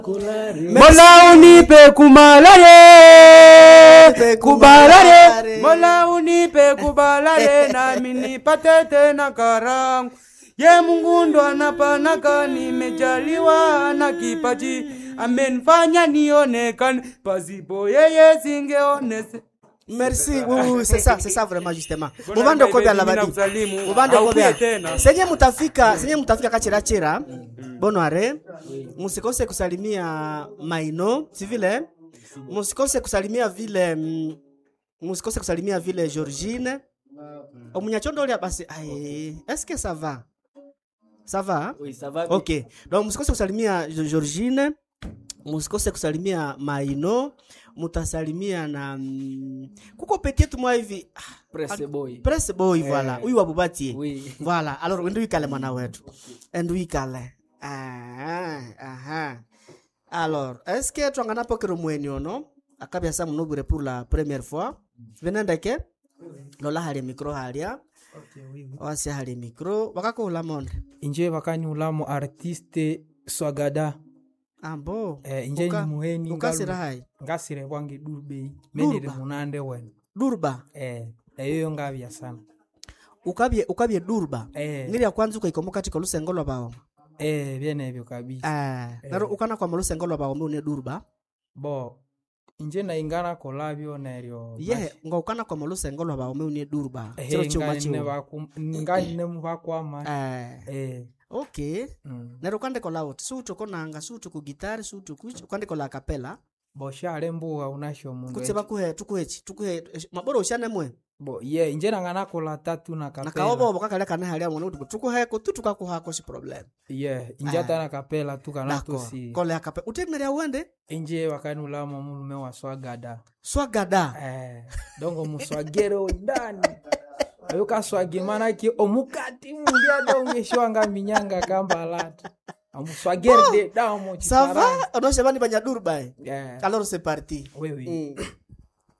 Mola unipe kumalale kubalale, Mola unipe kubalale nami nipate tena karangu. Ye Mungu ndo anapanaka, nimejaliwa na kipaji, amenifanya nionekane, pasipo yeye singeonese. merci oui, oui, c'est ça c'est ça vraiment justement Bona muvande ngai kobya baby, labadi ninakusalimu. muvande Haupie kobya tena. senye mutafika senye mutafika kachirachira bonware musikose kusalimia maino si vile musikose kusalimia vile mm, musikose kusalimia vile georgine omunyachondo ulia basi ai est-ce que ça va ça va hein? Oui, ça va. ok donc musikose kusalimia Jo- georgine musikose kusalimia maino mutasalimia na mm, kuko petietu mwa hivi ah, Presse boy. presse boy voilà huyu wabubatie Oui. voilà alors ende uikale mwana wetu ende uikale ah, aha alors est ce que twanganapokero mweni ono akabyasa munobwire pour la première fois venendeke lola halia micro halia wasia halia micro wakakuhula monde inje vakanyulamo artiste swagada ambo eh, inje Uka- ni muheni ukasira ngalu- hai ngasire bwange durbei menire Durba? munande wenu durba eh, eyoyo ngavya sana ukabye ukabye durba eh, ngiri ya kwanza ukaikomo katika lusengo lwa baoma eh, vyenevyo kabisa ah naro ukana kwa lusengo lwa baoma une durba bo inje naingana kolavyo neryo ye nga ukana kwa lusengo lwa baoma une durba chiro chuma chiwo nganine vakwama eh eh, okay mm. nero ukandikola uti suutukonanga suutukugitari suutukuchi ukandikola kapela bo shale mbuga unasho mundu kutse bakuhe tukuhechi tukuhe eh, mabora ushanemwe bo ye inje nangana kola tatu na kapela nakaobobo kakale kane halia mwana uti tukuheko tu tukakuhako si problem ye inje Ah. ata na kapela tu kana dako tusi kole akape uteneria uende inje wakanulamo mulume wa swagada swagada eh, dongo muswagero ndani oyo kaswage manake omukati mundiada ungeshwanga minyanga kambalata omuswagere de damo sava onoshebani banyadurba eh yeah. alors c'est parti oui, oui. mm.